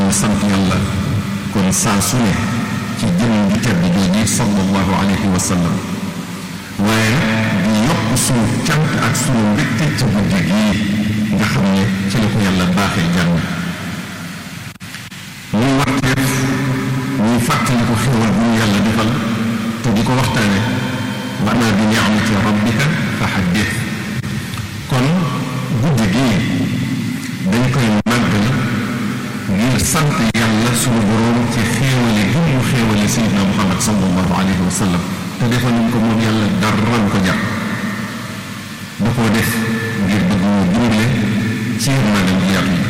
nañu sant yàlla kon saa su ne ci jëm ju tedd jooji sallallahu alayhi wa sallam waaye di yokk sunu cant ak sunu mbégte ci guddi gii nga xam ne ci la ko yàlla baaxee jàmm muy warteef ñuy fàttali ko xéwal bu ñu yàlla defal te di ko waxtaane wa ama bi ni'mati rabbika fa haddith kon guddi gii dañ koy màggal ngir sant yàlla sunu boroom ci xéewale gi mu xéewale sayyidina muhammad sallallahu alayhi wa sallam te defal nañ ko moom yàlla dara ko jar da koo def ngir bëgg ñu dimbale ci yërmande bu yaatu yi